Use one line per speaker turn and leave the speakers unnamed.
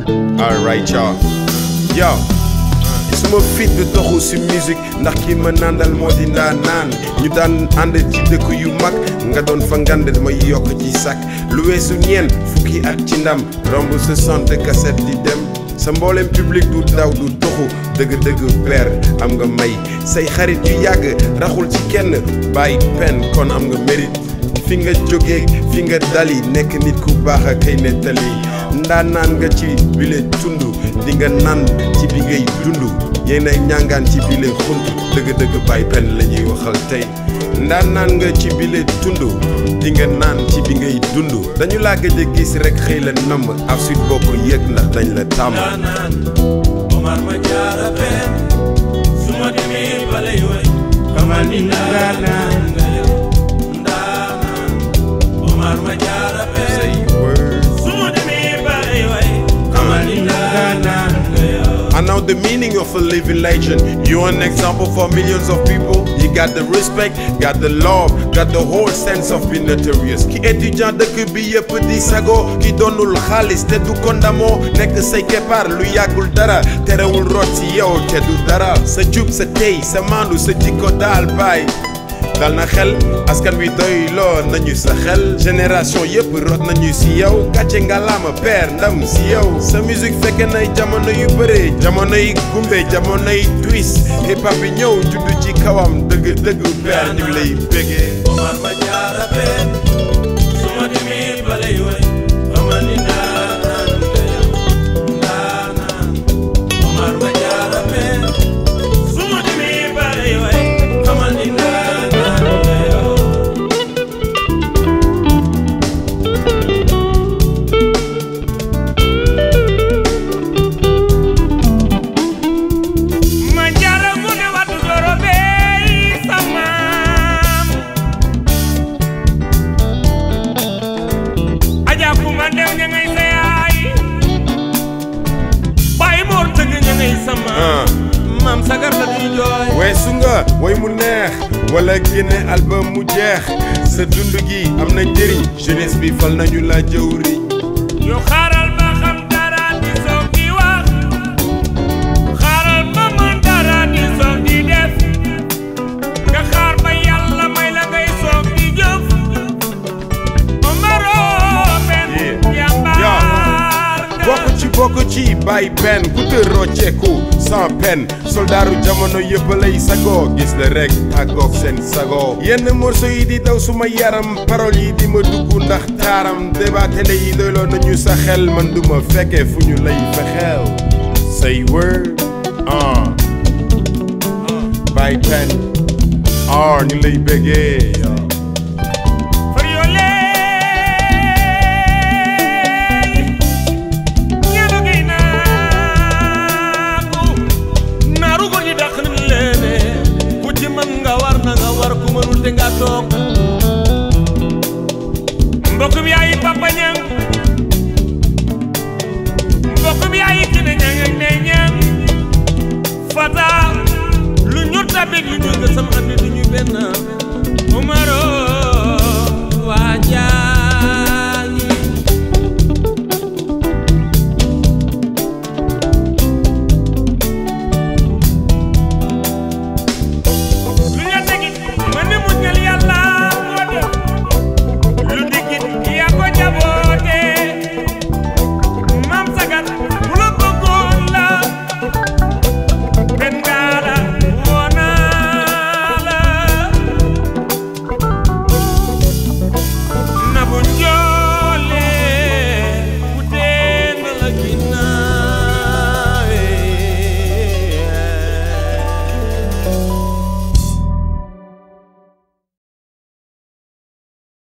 alright y'all yo suma fit du toxu si musique ndax ki ma nandal moo di ndaa naan ñu daan ànd ci dëkk yu mag nga doon fa ngand ma yokk ci sac lu weesu ñeen fukki at ci ndam romb sa sant cassette di dem sa mboolem public du daw du toxu dëgg-dëgg père am nga may say xarit yu yàgg raxul ci kenn bàyyi pen kon am nga mérite fi nga jógee fi nga dali nekk nit ku baax a kay nettali ndaa naan nga ci bile tund di nga naan ci bi ngay dund yéen ay ñàngaan ci bile xunt dëgg-dëgg bàyyi pen la ñuy waxal tey ndaa naan nga ci bile tund di nga naan ci bi ngay dund dañu laa gëj a gis rek xëy la namm af suite boo ko yëg ndax dañ la tàmm
ndaanaan Omar ma jaara pen su ma demee balay way xamal ni ndaanaan nga yow ndaanaan Omar ma jaara pen
say word
su ma demee balay way xamal ni ndaanaan nga yow
I know the meaning of a living legend. You're an example for millions of people. You got the respect, got the love, got the whole sense of being notorious. Ki étudiant dëkk bi yëpp di sago ki doonul xaalis te du kondamoo nekk say keppaar lu yàggul dara terewul rot ci yow te du dara sa jub sa tey sa maandu sa jikko daal baay dal na xel askan wi doy loo nañu sa xel génération yëpp rot nañu si yow gàcce ngalaama père ndam si yow sa musique fekke nay jamono yu bëre jamono yi gumbe jamono yi twist hip hop bi ñëw juddu ci kawam dëgg dëgg père ñu ngi lay bégee
Omar ma jaara pen su ma demee balay way xamal ni ndaanaan nga yow ndaanaan Omar ma jaara pen su ma demee balay way xamal ni ndaanaan nga yow
ma jaara mu ne watu doro bey samaam aja kuma ndew ña ngay sa yaay bàyyi moor tëgg ña ngay sama
ah
maam sagar la di jooy
weesu nga way mu neex wala génne album mu jeex sa dund gi am na njëriñ jeunesse bi fal nañu la jëwriñ
yoo xaaral ma xam dara di soog di wax xaaral ma mën dara di soog di def nga xaar ba yàlla may la ngay soog di jëf Omaro benn
Yeah.
jàmbaar nga
bokk ci bokk ci bàyyi pen ku te rocceeku sans peine soldaaru jamono yëpp lay sago gis la rek tàggoog seen sago yenn morceau yi di daw suma yaram parole yi di ma dugg ndax taaram débat télé yi doyloo nañu sa xel man duma fekke fu ñu lay fexeel say word ah bàyyi pen ah ñu lay béggee
Friolé ñaanu gi naagu naaru góor ñi dàq nañ leene ku ci mën nga war na nga war ku mënul te nga toog mbokk bi yaayi papa ñang mbokk bi yaayi kine ñang ak ne ñang fata lu ñu tabik lu ñu gësam andi du ñu benn Omaro waa jaar